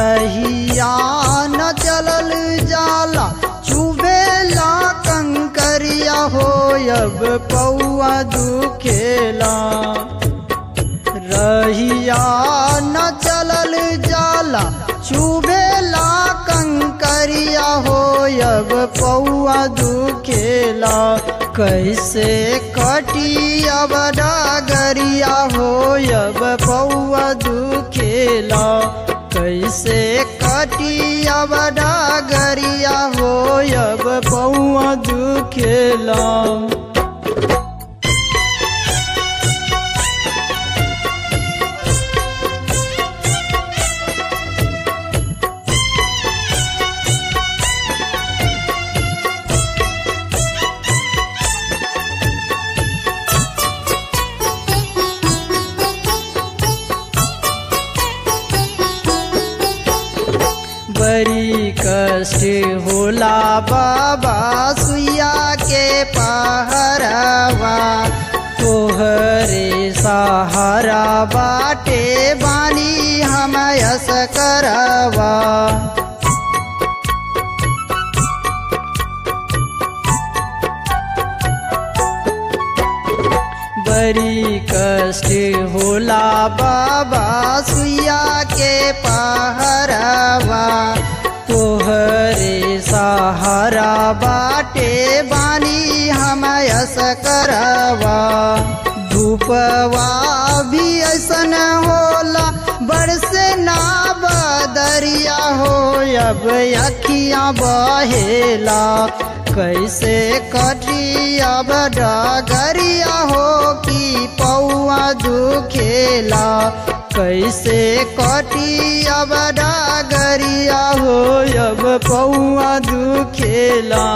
रहिया न चलल जाला चुबेला कंकरिया हो अब पौआ दुखेला रहिया न चलल जाला चुबेला कंकरिया हो अब पौआ दुखेला कैसे कटी अब डागरिया हो अब पौआ दुखेला कैसे कटी अब डागरिया हो अब पौआ दुखेला बड़ी कष्ट होला बाबा सुइया के पहरवा तोहरे सहारा बाटे बानी हम यस करवा बड़ी कष्ट होला बाबा सुइया के पहरवा तोहरे सहारा बाटे बानी हम यस करवा धूपवा भी ऐसन होला बरसे ना बदरिया हो अब अखियाँ बहेला कैसे कटी अब डगरिया हो कि पौआ दुखेला कैसे कटी अब डगरिया हो अब पौआ दुखेला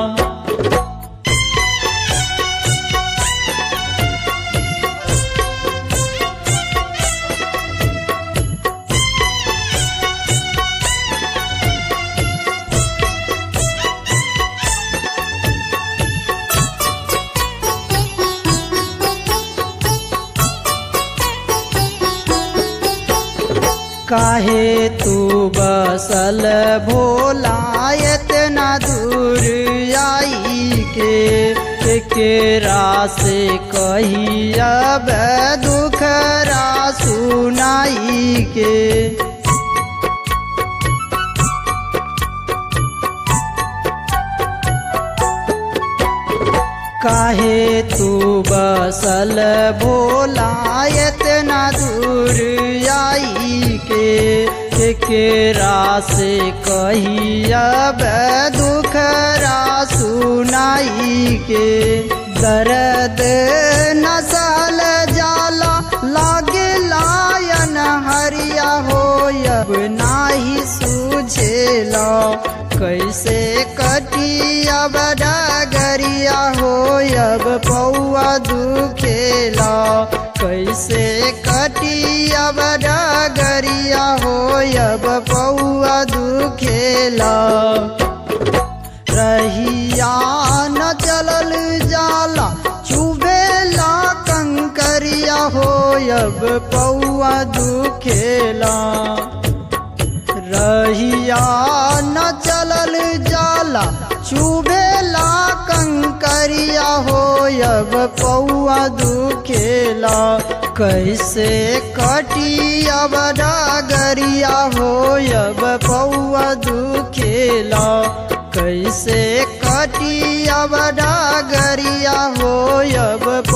काहे तू बसल भोला इतना दूर आई के केरा से कही अब दुखरा सुनाई के काहे तू बसल भोला इतना दूर आई के केरा से कही अब दुखरा सुनाई के दर्द नसल जाला लागे लायन हरिया हो अब नाही सूझेला कैसे कटी अब डगरिया हो अब पौआ दुखेला कैसे कटी अब डगरिया हो अब पौआ दुखेला रहिया न चलल जाला चुबेला कंकरिया हो अब पौआ दुखेला रहिया न चलल जाला चुबेला कंकरिया हो अब पौआ दुखेला कैसे कटी अब डागरिया हो अब पौआ दुखेला कैसे कटी अब डागरिया हो अब